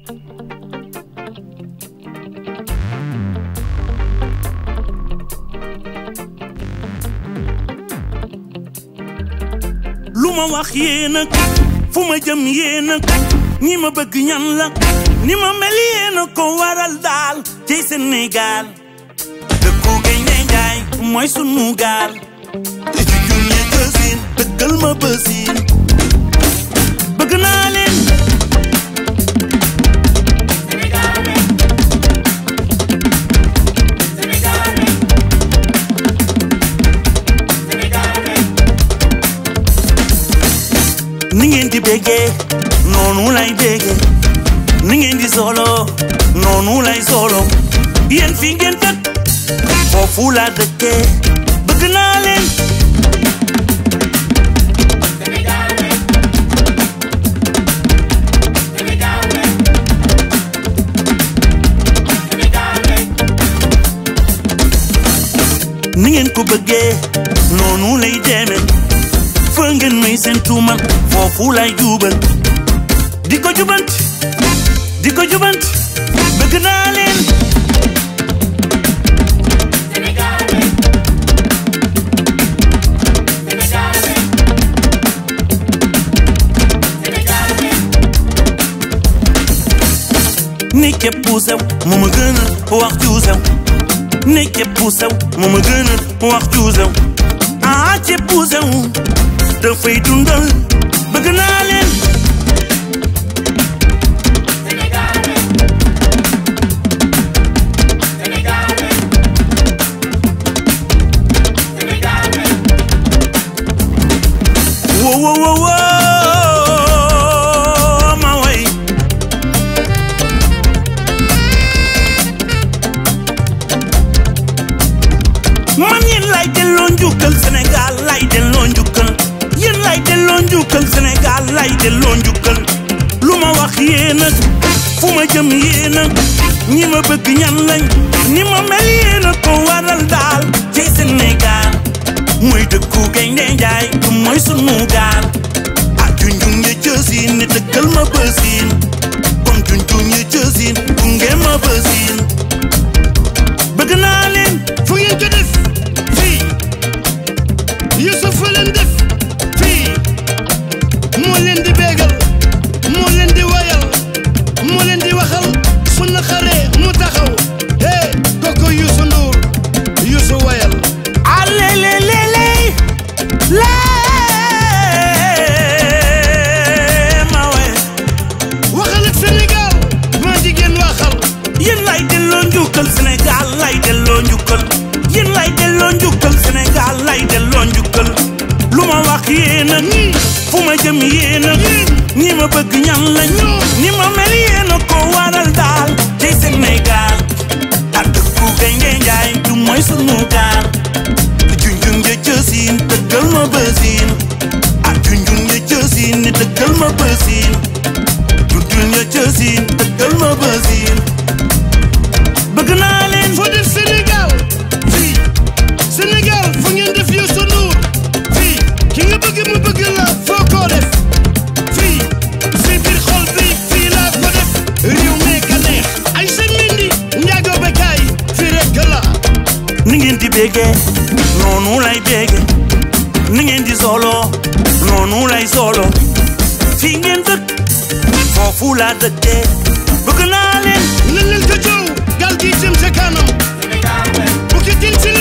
lu ma wax yéen a fu ma jëm yéen a ñi ma bëgg ñan la ni ma mel yéen a ko waral daal ci Sénégal dëkku Gaynde Njaay mooy sunu gaal te ci junne jësin dëggal ma bësin bëgg naa leen ni ngeen di béggee noonu lay béggee ni ngeen di solo noonu lay solo yéen fi ngeen tëdd foofu laa dëkkee bëgg naa leen ni ngeen ko bëggee noonu lay demee fa ngeen may seen tuuma foofu lay jubal di ko jubant di ko jubant bëgg naa leen ni képp ku sew mu ma gën a wax ju sew ni képp ku sew mu ma gën a wax ju sew ah képp ku sew dafay dundal bëgg naa leen wo wo wo wo ma way man yéen lay delloo njukkal Sénégal lay delloo njukkal yéen lay delloo njukkal Sénégal lay delloo njukkal lu ma wax yéen a fu ma jëm yéen a ñi ma bëgg ñan lañ ni ma mel yéen a ko waral daal ci Sénégal mooy dëkku Gaynde Njaay du mooy sunu gaal ak junjung ya jësin ne dëggal ma bësin kon junjung ya jësin gunge ma bësin bëgg naa leen fu ngeen ko def fii Youssouf fa leen def fii moo leen di bégal moo leen di wayal moo leen di waxal su na xaree mu taxaw hey kooku Youssou Ndour Youssou wayal alelelele lee ma we waxal ak Sénégal maa jigéen waxal yéen lay delloo njukkal Sénégal lay delloo njukkal yéen lay delloo njukkal Sénégal lay delloo njukkal lu ma wax yéen a fu ma jëm yéen a ñi ma bëgg ñan lañ ni ma mel yéen a ko waral daal ci Sénégal ak dëkku Gaynde Njaay du mooy sunu gaal junjung ja jësin dëggal ma bësin ak junjung ja jësin ni dëggal ma bësin junjung ja jësin dëggal ma bësin bëgg naa leen foo def Sénégal fii Sénégal fu ngeen def Youssou Ndour fii ki nga bëgg mu bëgg la foo ko def fii si biir xol bi fii laa ko def réew mi ka neex ay seen mindi njaago bekaay fii rek la ni ngeen di béggee noonu lay béggee ni ngeen di solo noonu lay solo fii ngeen dëkk foofu laa dëkkee bëgg naa leen nan leen ko jow gal gi jëm ca kanam bu ki tin si